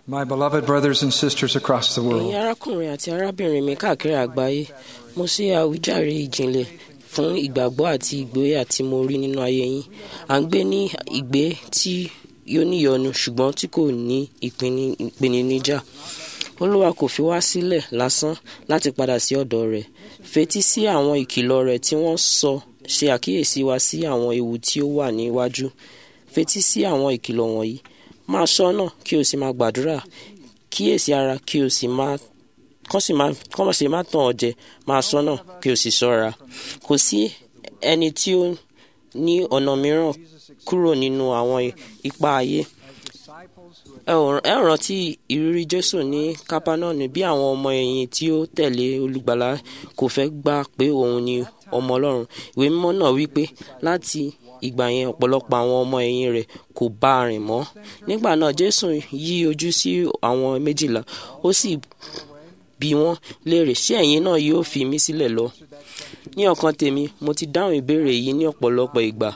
My beloved brothers and sisters across the ẹ̀yin world, arákùnrin àti arábìnrin mi káàkiri àgbáyé mo ṣe àwíjàre ìjìnlẹ̀ fún ìgbàgbọ́ àti ìgboyà tí mo rí nínú ayé yín à ń gbé ní ìgbé tí yóò níyọnu ṣùgbọ́n tí kò ní ìpinni- ìpèníjà olúwa kò fi wá sílẹ̀ lásán láti padà sí ọ̀dọ̀ rẹ̀ fetí sí àwọn ìkìlọ̀ rẹ̀ tí wọ́n sọ ṣe àkíyèsí wa sí àwọn ewu tí ó wà níwájú fetí sí àwọn ìkìlọ̀ wọ̀nyí máa ṣọ́nà kí o sì máa gbàdúrà kíyèsí ara kí o sì máa kọ́ sì máa kọ́ máa sì máa tàn ọ́ jẹ máa ṣọ́nà kí o sì ṣọ́ra kò sí ẹni tí ó ní ọ̀nà mìíràn kúrò nínú àwọn ipa ayé ẹ ò- ẹ ò rántí ìrírí jésù ní kápánọ́ọ̀nù bí àwọn ọmọ ẹ̀yìn tí ó tẹ̀lé olùgbàlà kò fẹ́ gbà pé òun ni ọmọ ọlọ́run ìwé mímọ́ náà wí pé láti ìgbà yẹn ọ̀pọ̀lọpọ̀ àwọn ọmọ ẹ̀yìn rẹ̀ kò bá a rìn mọ́ nígbà náà jésù yí ojú sí àwọn méjìlá ó sì bí wọ́n léèrè ṣé ẹ̀yin náà yóò fi mí sílẹ̀ lọ ní ọkàn tèmi mo ti dáhùn ìbéèrè yìí ní ọ̀pọ̀lọpọ̀ ìgbà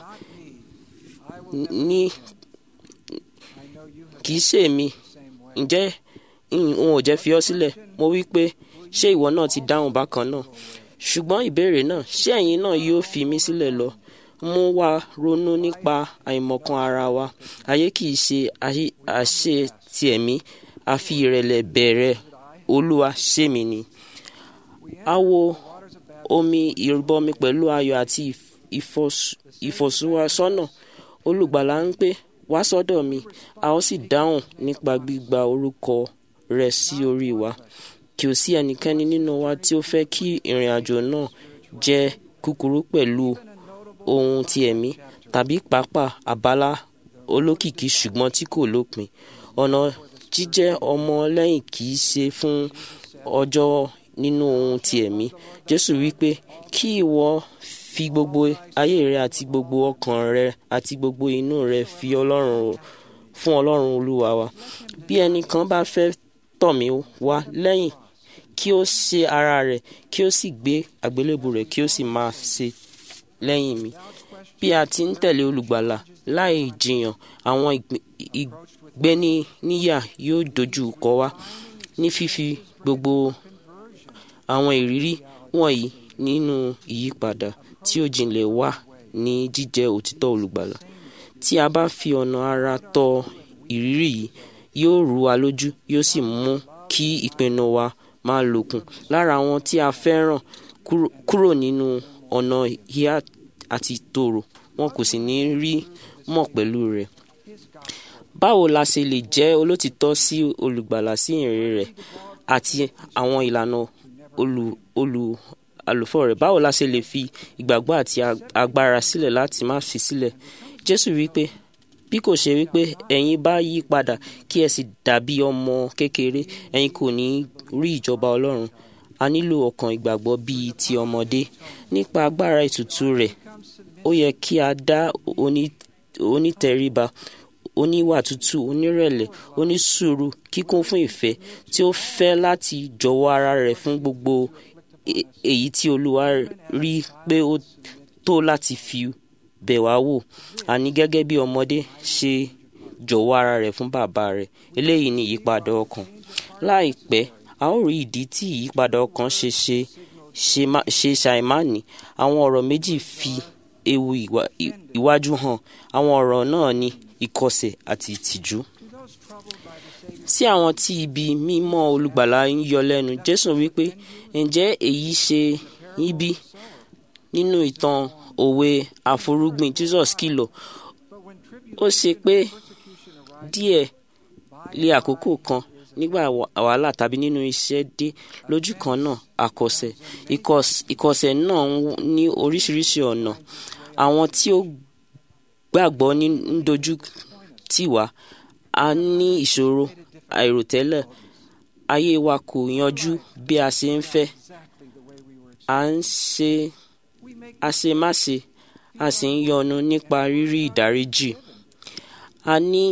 ní kì í ṣe èmi ǹjẹ́ n ò jẹ́ fi ọ́ sílẹ̀ mo wí pé ṣé ìwọ náà ti dáhùn bákan náà ṣùgbọ́n ìbéèrè náà ṣé ẹ̀yin náà yóò fi mí sílẹ̀ lọ mú wa ronú nípa àìmọ̀kan ara wa ayé kì í ṣe ayé- àṣẹ ti ẹ̀mí a fi ìrẹ̀lẹ̀ bẹ̀rẹ̀ olúwa ṣé mi ni a wo omi ìrìbọmi pẹ̀lú ayọ̀ àti ìf- ìfọ̀s- ìfọ̀síwásọ́nà olùgbàlà ń pè wá sọ́dọ̀ mi a ó sì dáhùn nípa gbígba orúkọ rẹ̀ sí orí wa kí o sí ẹnikẹ́ni nínú wa tí ó fẹ́ kí ìrìn àjò náà jẹ́ kúkúrú pẹ̀lú ohun ti ẹ̀mí tàbí pàápàá àbálá olókìkí ṣùgbọ́n tí kò lópin ọ̀nà jíjẹ́ ọmọ lẹ́yìn kì í ṣe fún ọjọ́ nínú ohun ti ẹ̀mí jésù wípé kí ìwọ fi gbogbo ayé rẹ àti gbogbo ọkàn rẹ àti gbogbo inú rẹ fi ọlọ́run fún ọlọ́run olúwa wa bí ẹnìkan bá fẹ́ tọ̀ mí wá lẹ́yìn kí ó ṣe ara rẹ̀ kí ó sì gbé àgbélébù rẹ̀ kí ó sì máa ṣe lẹ́yìn mi bí a ti ń tẹ̀lé olùgbàlà láì jiyàn àwọn ìgbé- ìgbéníníyà yóò dojú kọ wá ní fífi gbogbo àwọn ìrírí wọ̀nyí nínú ìyípadà tí ó jinlẹ̀ wà ní jíjẹ́ òtítọ́ olùgbàlà tí a bá fi ọ̀nà ara tọ ìrírí yìí yóò rú wa lójú yóò sì mú kí ìpinnu wa máa lòkùn lára àwọn tí a fẹ́ràn kúrò- kúrò nínú ọ̀nà ìhà àti tòrò wọn kò sì ní rí mọ̀ pẹ̀lú rẹ̀ báwo la ṣe lè jẹ́ olótìtọ́ sí olùgbàlà sí ìrìn rẹ̀ àti àwọn ìlànà olù olù àlùfọ́ rẹ̀ báwo la ṣe lè fi ìgbàgbọ́ àti ag- agbára sílẹ̀ láti má fi sílẹ̀ jésù wípé bí kò ṣe wípé ẹ̀yin bá yí padà kí ẹ sì dàbí ọmọ kékeré ẹ̀yin kò ní rí ìjọba ọlọ́run a nílò ọkàn ìgbàgbọ́ bíi ti ọmọdé nípa agbára ìtùtù rẹ̀ ó yẹ kí a dá oní- onítẹríba oníwà tútù onírẹ̀lẹ̀ onísùúrù kíkún fún ìfẹ́ tí ó fẹ́ láti jọ̀wọ́ ara rẹ̀ fún gbogbo e- èyí tí olúwa rí pé ó tó láti fi bẹ̀ wá wò àní gẹ́gẹ́ bí ọmọdé ṣe jọ̀wọ́ ara rẹ̀ fún bàbá rẹ̀ eléyìí ni ìyípadà ọkàn láìpẹ́ a ó rí ìdí tí ìyípadà ọkàn ṣe ṣe ṣe má- ṣe ṣàìmánì àwọn ọ̀rọ̀ méjì fi ewu ìwà- ì- ìwájú hàn àwọn ọ̀rọ̀ náà ni ìkọsẹ̀ àti ìtìjú sí àwọn tí ibi mímọ́ olùgbàlà ń yọ lẹ́nu jésù wípé ǹjẹ́ èyí ṣe yín bí nínú ìtàn òwe àforúgbìn jesus kìlọ̀ ó ṣe pé díẹ̀ lé àkókò kan nígbà wà- wàhálà tàbí nínú iṣẹ́ dé lójú kan náà àkọsẹ̀ Ìkọs- ìkọsẹ̀ náà ń ní oríṣiríṣi ọ̀nà àwọn tí ó gbàgbọ́ ní ń dojú tì wá a ní ìṣòro àìròtẹ́lẹ̀ ayé wa kò yanjú bí a ṣe ń fẹ́ à ń ṣe àṣemáṣe a sì ń yọnu nípa rírí ìdáríjì a ní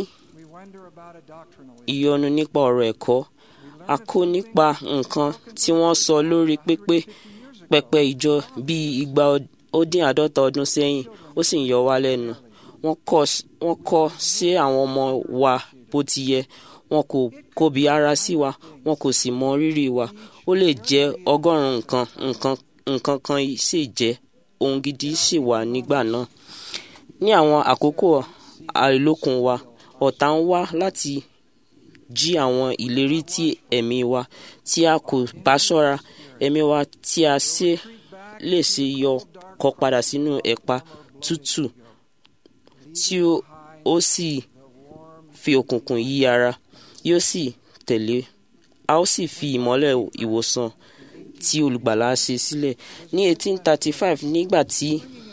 ìyọnu nípa ọ̀rọ̀ ẹ̀kọ́ a kó nípa nǹkan tí wọ́n sọ lórí pépé pẹpẹ ìjọ bíi igba ó dín àádọ́ta ọdún sẹ́yìn ó sì ń yọ wá lẹ́nu wọ́n kọ́ wọ́n kọ́ sí àwọn ọmọ wa bó ti yẹ wọn kò kóbi ara sí wa wọn kò sì mọ rírì wa ó lè jẹ́ ọgọ́rùn-ún nǹkan nǹkan nǹkan kan sì jẹ́ ohun gidi sì wà nígbà náà ní àwọn àkókò àìlókun wa ọ̀tá ń wá láti jí àwọn ìlérí tí ẹ̀mí wa tí a kò bá ṣọ́ra ẹ̀mí wa tí a ṣe lè ṣe yọ kọ padà sínú ẹ̀pà tútù tí ó sì fi òkùnkùn yí ara yóò sì tẹ̀lé a ó sì fi ìmọ́lẹ̀ ìwòsàn tí olùgbàlà ṣe sílẹ̀ ní 1835 nígbà tí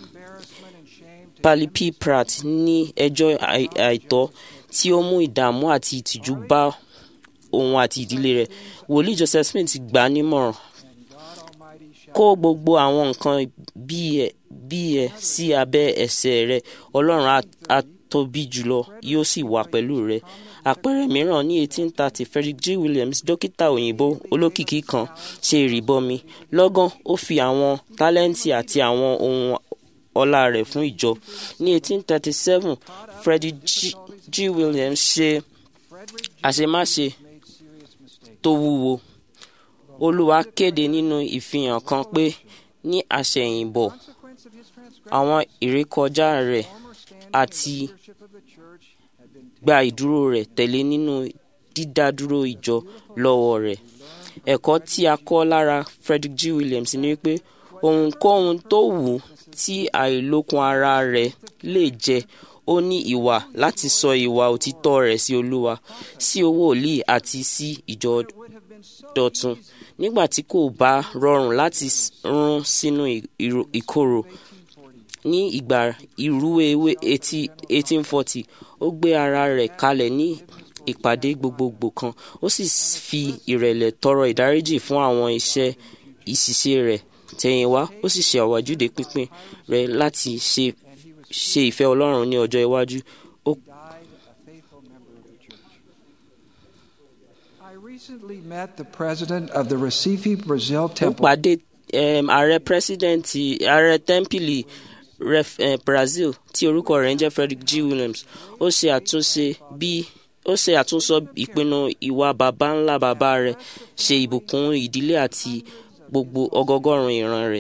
Pali P. Pratt ní ẹjọ́ àìtọ́ tí ó mú ìdààmú àti ìtìjú bá òun àti ìdílé rẹ̀ wòlíì Joseph Smith gbà á nímọ̀ràn kó gbogbo àwọn nǹkan bí ẹ sí abẹ́ ẹsẹ̀ rẹ̀ Ọlọ́run á tóbi jùlọ yóò sì wà pẹ̀lú rẹ̀ àpẹẹrẹ mìíràn ní 1830 Frederick G. Williams dókítà òyìnbó olókìkí kan ṣe ìrìbọmi lọ́gán ó fi àwọn tálẹ́ǹtì àti àwọn ohun ọlá rẹ̀ fún ìjọ ní 1837 Frederick G. G. Williams ṣe àṣemáṣe tó wúwo olúwa kéde nínú ìfihàn kan pé ní àṣẹ̀yìnbọ̀ àwọn ìrékọjá rẹ̀ àti gba ìdúró rẹ̀ tẹ̀lé nínú dídádúró ìjọ lọ́wọ́ rẹ̀ ẹ̀kọ́ tí a kọ́ lára Frederick G. Williams ni pé ohunkóhun tó wù tí àìlókun ara rẹ̀ lè jẹ́ ó ní ìwà láti sọ ìwà òtítọ́ rẹ̀ sí olúwa sí owó òlì àti sí ìjọ dọ̀tun nígbà tí kò bá rọrùn láti rún sínú ìkorò ní ìgbà ìrúwéwé 1840 ó gbé ara rẹ̀ kalẹ̀ ní ìpàdé gbogbogbò kan ó sì fi ìrẹ̀lẹ̀ tọrọ ìdáríjì fún àwọn iṣẹ́ ìṣiṣẹ́ rẹ̀ tẹ̀yìnwá ó sì ṣe àwájúde pínpín rẹ̀ láti ṣe ṣe ìfẹ́ Ọlọ́run ní ọjọ́ iwájú. Ó recently met the president of the Recife, Brazil ó temple. pàdé um, ààrẹ pírẹsidẹ́ǹtì ààrẹ tẹ́ḿpìlì ref, eh, Brazil tí orúkọ rẹ̀ ń jẹ́ Frederick G. Williams ó ṣe àtúnṣe bí ó ṣe àtúnsọ ìpinnu ìwà baba ńlá baba rẹ̀ ṣe ìbùkún ìdílé àti gbogbo ọgọgọ́rùn ìran rẹ̀.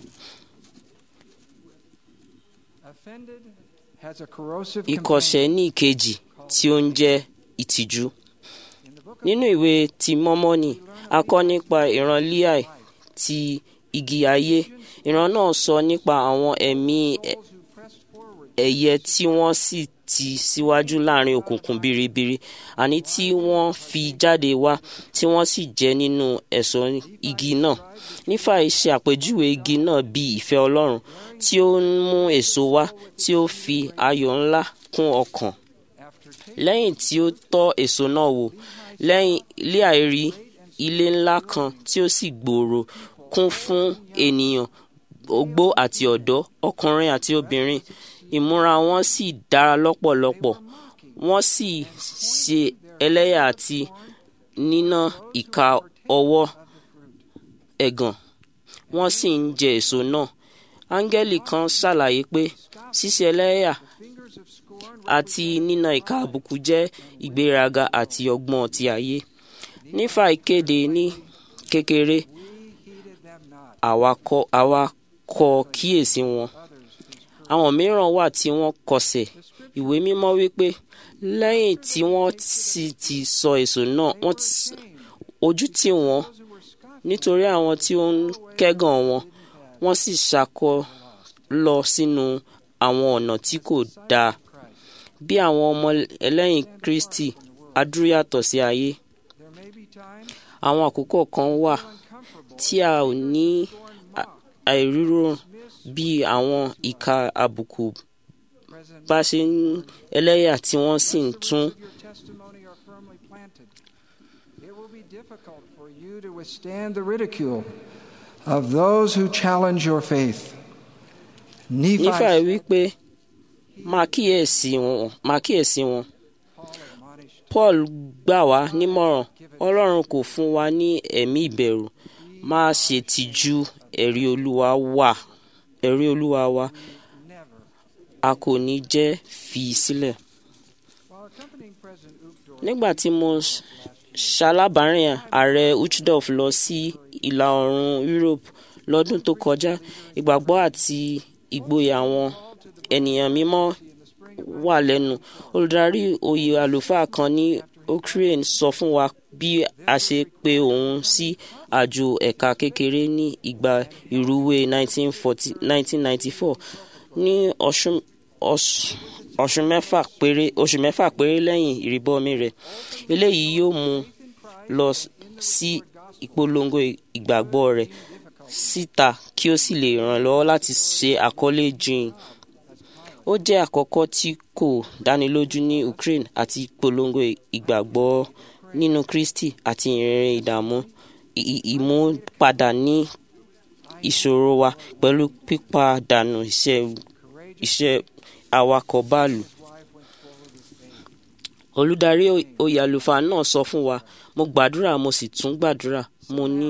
Offended has a corrosive ìkọ̀sẹ̀ ní ìkejì tí ó ń jẹ́ ìtìjú. nínú ìwé ti mọ́mọ́nì a kọ́ nípa ìran Líáì ti igi ayé ìran náà sọ nípa àwọn ẹ̀mí ẹ̀- ẹ̀yẹ tí wọ́n sì ti síwájú láàrin òkùnkùn biribiri àní tí wọ́n fi jáde wá tí wọ́n sì jẹ́ nínú ẹ̀ṣọ́ igi náà nífà ṣe àpèjúwe igi náà bí ìfẹ́ Ọlọ́run tí ó ń mú èso wá tí ó fi ayọ̀ ńlá kún ọkàn lẹ́yìn tí ó tọ́ èso náà wò lẹ́yìn Líà rí ilé ńlá kan tí ó sì gbòòrò kún fún ènìyàn ogbó àti ọ̀dọ́ ọkùnrin àti obìnrin ìmúra wọn sì dára lọ́pọ̀lọpọ̀ wọ́n sì ṣe ẹlẹ́yà àti níná ìka ọwọ́ ẹ̀gàn wọ́n sì ń jẹ èso náà áńgẹ́lì kan ṣàlàyé pé ṣíṣe ẹlẹ́yà àti níná ìka àbùkù jẹ́ ìgbéraga àti ọgbọ́n ti ayé nífà ìkéde ní kékeré àwa kọ àwa kọ kíyèsí wọn àwọn mìíràn wà tí wọ́n kọsẹ̀ ìwé mímọ́ wípé lẹ́yìn tí wọ́n sì ti sọ èso náà wọ́n ti- ojú tì wọ́n nítorí àwọn tí ó ń kẹ́gàn wọn wọ́n sì ṣàkọ lọ sínú àwọn ọ̀nà tí kò dáa bí àwọn ọmọ ẹlẹ́yìn Kristi adúyàtọ̀ sí ayé àwọn àkókò kan wà tí a ò ní à- àìrírò bí àwọn ìka àbùkù bá ṣe ń ẹlẹ́yà tí wọ́n sì ń tún your testimony are firmly planted. It will be difficult for you to withstand the ridicule of those who challenge your faith. Nephi, nífà wípé máa kíyèsí wọn máa kíyèsí wọn Paul gbà wá nímọ̀ràn Ọlọ́run kò fún wa ní ẹ̀mí ìbẹ̀rù má ṣe tìjú ẹ̀rí Olúwa wà ẹ̀rí Olúwa wa a kò ní jẹ́ fi sílẹ̀. while accompanying President Uchtdorf nígbà tí mo ṣalábàárìn ààrẹ uchdorf lọ sí ìlà oòrùn europe lọ́dún tó kọjá ìgbàgbọ́ àti ìgboyà àwọn ènìyàn mímọ́ wà lẹ́nu olùdarí oyè àlùfáà kan ní ukraine sọ fún wa bí a ṣe pe òun sí àjò ẹ̀ka kékeré ní ìgbà ìrúwé 1994 ní ọ̀sùn oṣù mẹ́fà péré oṣù mẹ́fà péré lẹ́yìn ìrìbọmi rẹ̀ eléyìí yóò mú lọ sí ìpolongo ìgbàgbọ́ rẹ̀ síta kí ó sì lè ràn lọ́wọ́ láti ṣe àkọlé jìn ó jẹ́ àkọ́kọ́ tí kò dánilójú ní Ukraine àti ìpolongo ìgbàgbọ́ nínú Kristi àti ìrìn ìdààmú ìmúpadà ní ìṣòro wa pẹ̀lú pípàdánù iṣẹ́ iṣẹ́ awakọ̀ báàlù. olùdarí oyè àlùfáà náà sọ fún wa mo gbàdúrà mo sì tún gbàdúrà mo ní.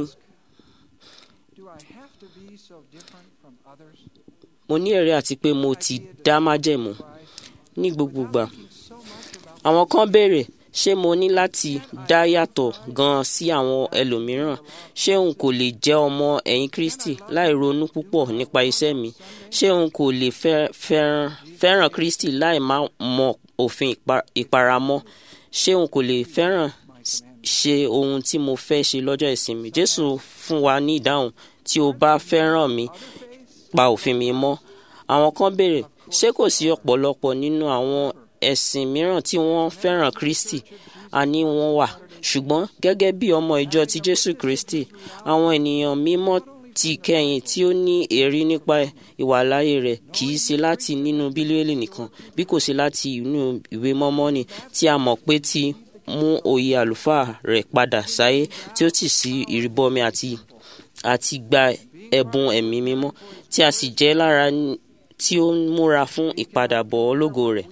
mo ní ẹ̀rí àti pé mo ti dá májẹ̀mú ní gbogbogbà. àwọn kan béèrè ṣé mo ní láti dá yàtọ̀ gan-an sí àwọn ẹlòmíràn ṣé n kò lè jẹ́ ọmọ ẹ̀yìn Kristi láì ronú púpọ̀ nípa iṣẹ́ mi ṣé n kò lè fẹ́ràn Kristi láì má mọ òfin ìparamọ́ ṣé n kò lè fẹ́ràn ṣe ohun tí mo fẹ́ ṣe lọ́jọ́ ìsinmi Jésù fún wa ní ìdáhùn tí o bá fẹ́ràn mi pa òfin mi mọ́ àwọn kan béèrè ṣé kò sí ọ̀pọ̀lọpọ̀ nínú àwọn ẹ̀sìn mìíràn tí wọ́n fẹ́ràn Kristi àní wọ́n wà ṣùgbọ́n gẹ́gẹ́ bí ọmọ ìjọ ti Jésù Kristi àwọn ènìyàn mímọ́ ti kẹ́yìn tí ó ní èrí nípa ìwàláyé rẹ̀ kì í ṣe láti nínú bíbélì nìkan bí kò ṣe láti inú ìwé mọ́mọ́nì tí a mọ̀ pé ti mú oyè àlùfáà rẹ̀ padà sáyé tí ó tì sí ìrìbọmi àti àti gba ẹ̀bùn ẹ̀mí mímọ́ tí a sì jẹ́ lára tí ó ń múra fún ìpadàbọ̀ ológo rẹ̀.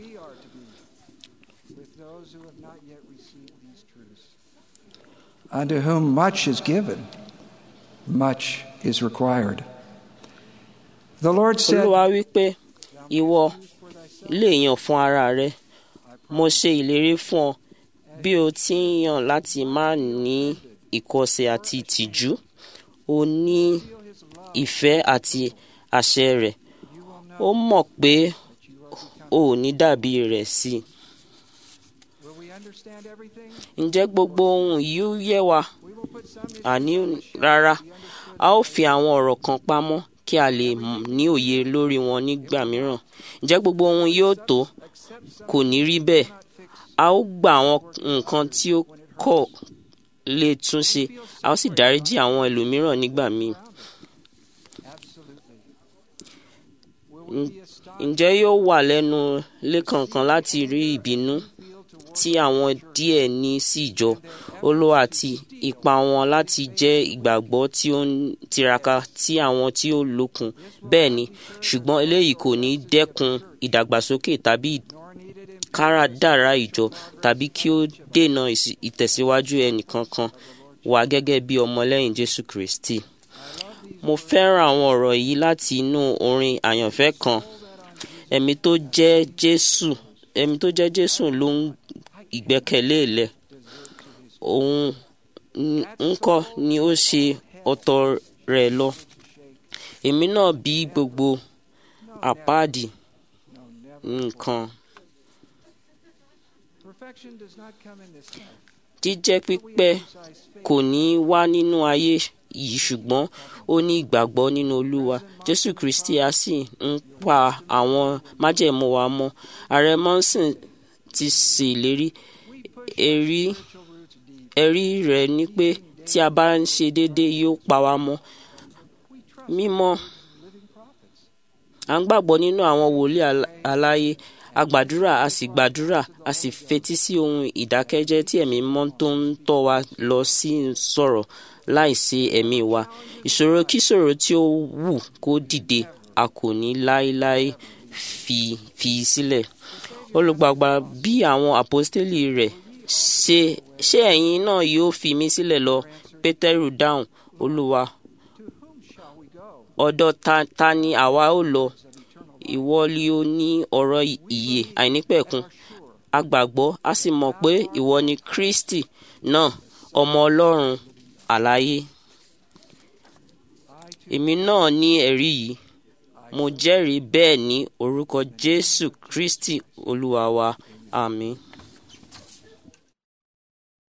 Unto whom much is given, much is required. The Lord said, Olúwa wí pé ìwọ lè yàn fún ara rẹ mo ṣe ìlérí fún ọ bí o ti ń yàn láti má ní ìkọ̀sẹ̀ àti ìtìjú o ní ìfẹ́ àti àṣẹ rẹ̀ ó mọ̀ pé o ò ní dàbí rẹ̀ sí i. ǹjẹ́ gbogbo ohun yìí yé wa àní rárá a ó fi àwọn ọ̀rọ̀ kan pamọ́ kí a lè ní òye lórí wọn nígbà mìíràn ǹjẹ́ gbogbo ohun yóò tó kò ní rí bẹ́ẹ̀ a ó gba àwọn nǹkan tí ó kọ̀ lè tún ṣe a ó sì dáríjì àwọn ẹlòmíràn nígbà míì. ǹjẹ́ yóò wà lẹ́nu lẹ́kànkan láti rí ìbínú tí àwọn díẹ̀ ní sí ìjọ olówó àti ipa wọn láti jẹ́ ìgbàgbọ́ tí ó ń tiraka tí àwọn tí ó lókun bẹ́ẹ̀ ni ṣùgbọ́n eléyìí kò ní dẹ́kun ìdàgbàsókè tàbí káràdàrà ìjọ tàbí kí ó dènà ìtẹ̀síwájú ẹnìkankan wà gẹ́gẹ́ bí ọmọlẹ́yìn Jésù Kristi. mo fẹ́ràn àwọn ọ̀rọ̀ yìí láti inú orin àyànfẹ́ kan ẹ̀mí tó jẹ́ Jésù ẹ̀mí tó jẹ́ Jésù ló ń ìgbẹ́kẹ̀lé lẹ̀ òun ńkọ́ ni ó ṣe ọ̀tọ̀ rẹ̀ lọ èmi náà bí gbogbo àpáàdì nǹkan jíjẹ́ pípẹ́ kò ní wá nínú ayé yìí ṣùgbọ́n ó ní ìgbàgbọ́ nínú Olúwa Jésù Kristi a sì ń pa àwọn májẹ̀mú wa mọ́ ààrẹ Monson ti ṣèlérí ẹ̀rí ẹ̀rí rẹ̀ ni pé tí a bá ń ṣe déédéé yóò pa wá mọ́ mímọ́ à ń gbàgbọ́ nínú àwọn wòlíì aláyé a gbàdúrà a sì gbàdúrà a sì fetí sí ohun ìdákẹ́jẹ́ tí ẹ̀mí mọ́ tó ń tọ́ wa lọ sí sọ̀rọ̀ láìsí ẹ̀mí wa ìṣòro kíṣòro tí ó wù kó dìde a kò ní láéláé fi fi sílẹ̀ olùgbàgbà bí àwọn àpọ́stélì rẹ̀ ṣe ṣé ẹ̀yin náà yóò fi mí sílẹ̀ lọ pétérù dáhùn olúwa ọ̀dọ̀ ta, ta ni àwa ó lọ ìwọ li ó ní ọ̀rọ̀ ìyè àìnípẹ̀kun a gbàgbọ́ a sì mọ̀ pé ìwọ ni kristi náà ọmọ ọlọ́run àlàyé èmi náà ní ẹ̀rí yìí mo jẹ́rìí bẹ́ẹ̀ ní orúkọ jésù kristi olúwa wa àmín.